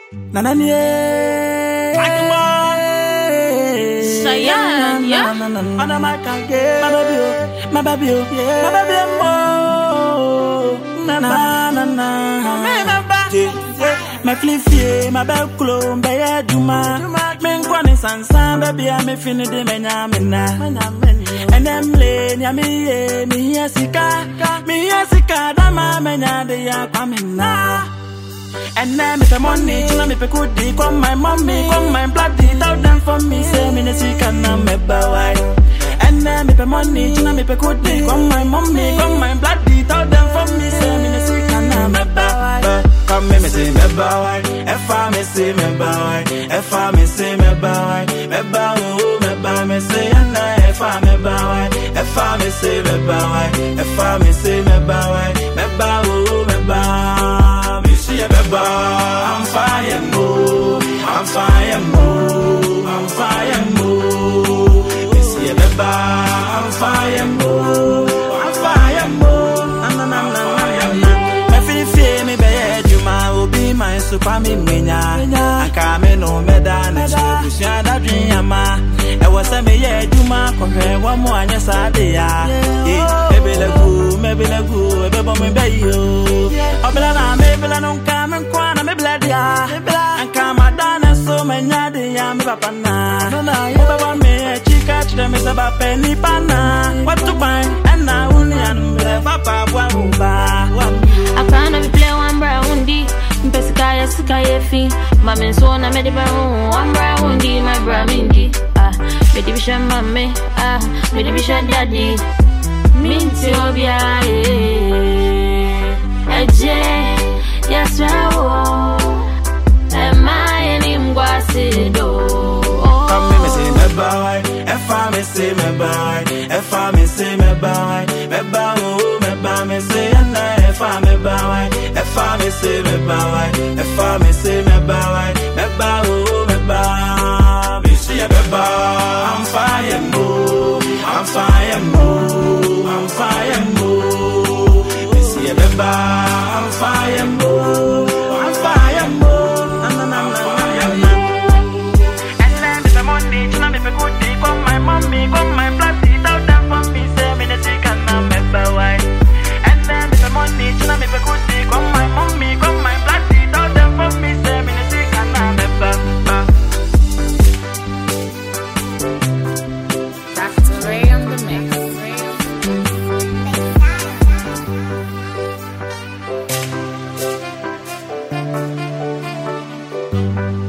Nananye. Cheyenne, yeah. Ana my kange, my baby, oh, my baby, oh, yeah. my baby, oh, na na na na. Yeah, yeah. Me flifie, my bel klo, mbe ye juma. Me nkwane sansan, baby, I me fini de me nyamina. And them lane, ya me ye, me ye sika, me ye sika, dama me nyade ya kwamina. And now me pay money, chuna me pay kudi Come my mommy, come my bloody Tell them for me, say me ne sika na me bawai And now me pay money, chuna me pay kudi Come my mommy, come my bloody Tell them for me, say me ne sika na me bawai Come me me say me bawai If I me say me bawai If I me say me bawai Me bawu, me bawu me say Anna if I me bawai If I me say me bawai If I me say me bawai Me bawu, me bawu me see a beba, I'm fire mo, I'm fire mo, I'm fire mo. Me see a beba, I'm fire mo, I'm fire mo. Na na na na na na. Me feel feel me be you ma obi my super me menya. Anka me no me da na chi busua da dwen ama. E wo se me ye adwuma kohwe wo mo anya sa de ya. Eh, ebelegu, mebelegu, ebebo me be yo. Obela na mebela no nka me nkwa na mebela dia. Anka madana so menya de ya me papa na. Obeba me chika chide me se ba penny pana. What to buy and na uni and me papa bwa uba. Akana bi play one bra undi Mpesika ya sika yefi Mame nso na mede ba hu One bra undi my bra mindi Ah, mede bi hwɛ mame Ah, mede bi hwɛ daddy Minti obia eh Eje Yasra wo Ema yeni mgwasi do Come me me say me bye, if I me say me bye, if I me say me bye, me bye oh me bye me say and if I me bye, if I me say me bye, if I me say me bye, me bye oh me bye, me say me bye, I'm fire mo, I'm fire mo, I'm fire mo, me say me bye, I'm fire mo, I'm fire mo, na na na na na na. And then me pay money, chuna me pay kudi Come my mommy, come my bloody Tell them for me, say me ne chicken na me bawai And then me pay money, chuna me pay kudi Come my mommy, come my bloody Tell them for me, say me ne chicken na me bawai Dr. Ray on the mix.